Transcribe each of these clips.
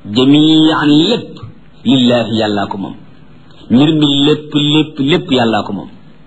jamian lépp lillaahi yàllaa ko moom mbir mi lépp lépp lépp yàllaa ko moom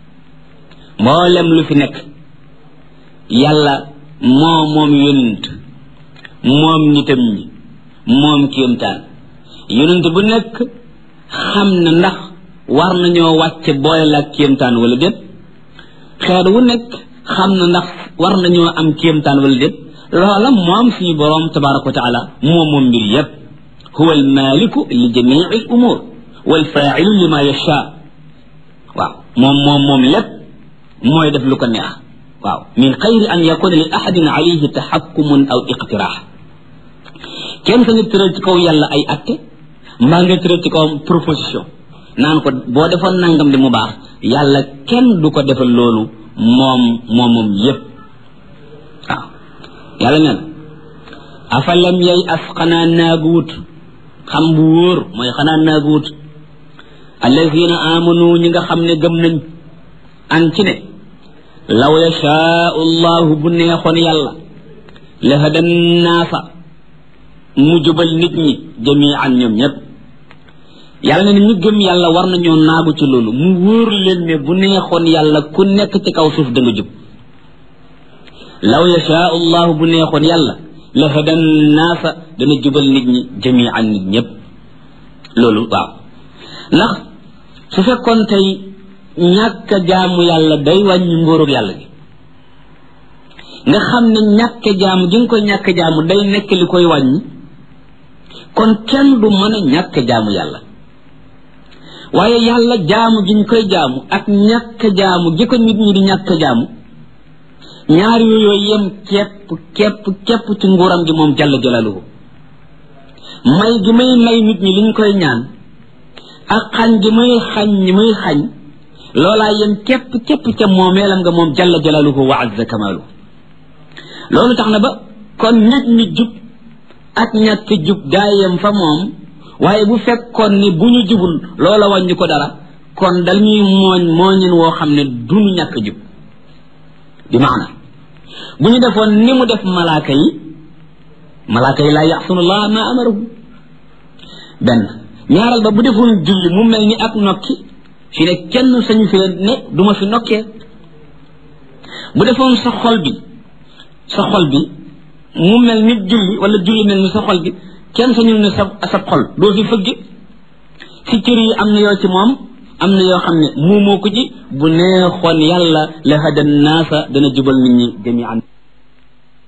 mboolem lu fi nekk yàlla moo moom yonent moom nitam ñi moom kéemtaan yonent bu nekk xam na ndax war nañoo wàcce boole la ak kéemtaan wala déet xeet wu nekk xam na ndax war nañoo am kéemtaan wala déet loola moom suñu boroom tabaraka wa taala moom moom mbir yépp huwa almaliku li jamii al umur walfailu lima yasha waaw moom moom moom lépp mooy def lu ko neex waaw min xayri an yakuna li ahadin alayhi taxakkumun aw iqtiraax kenn sa nga tëral ci kaw yàlla ay atte mbaa nga tëral ci kawam proposition naan ko boo defoon nangam di mu baax yàlla kenn du ko defal loolu moom moom moom yépp waaw yàlla neen afalam yay as xanaa naaguwut xam bu wóor mooy xanaa naaguwut allazina amanu ñi nga xam ne gëm nañ an ci ne law yashaau llahu bu neexoon yàlla la hadan naasa mu jubal nit ñi jamian ñoom ñépp yàlla ne ñu gëm yàlla war nañoo naagu ci loolu mu wóor leen ne bu neexoon yàlla ku nekk ci kaw suuf da nga jub law yashaau llahu bu neexoon yàlla la hadan naasa dana jubal nit ñi jamian nit ñépp loolu waaw ndax su fekkoon tey ñàkk jaamu yàlla day wàññi ngóorug yàlla gi nga xam ne ñàkk jaamu gi nga koy ñàkk jaamu day nekk li koy wàññi kon kenn du mën a ñàkk jaamu yàlla waaye yàlla jaamu gi ñu koy jaamu ak ñàkk jaamu gi ko nit ñi di ñàkk jaamu ñaar yooyu yem képp képp képp ci nguuram gi moom jalla jalaluhu may gi may may nit ñi liñ koy ñaan ak xañ gi muy xañ ñi muy xañ loolaa yem képp képp ca moomeelam nga moom jalla jalaluhu wa azza kamaluhu loolu tax na ba kon nit ñi jub ak ñàkk jub daa yem fa moom waaye bu fekkoon ni bu ñu jubul loola wàññi ko dara kon dal ñuy mooñ mooñin woo xam ne duñu ñàkk jub bi maana bu ñu defoon ni mu def malaaka yi malaaka yi laa yaxsunullah ma amarahu benn ñaaral ba bu defoon julli mu mel ni ak nokki fi ne kenn sañu fi ne duma fi nokkee bu defoon sa xol bi sa xol bi mu mel ni julli wala julli mel ni sa xol bi kenn sañu ne sa sa xol doo fi fëgg si cër yi am na yoo ci moom am na yoo xam ne muumoo ko ci bu neexoon yàlla la hada naasa dana jubal nit ñi jamian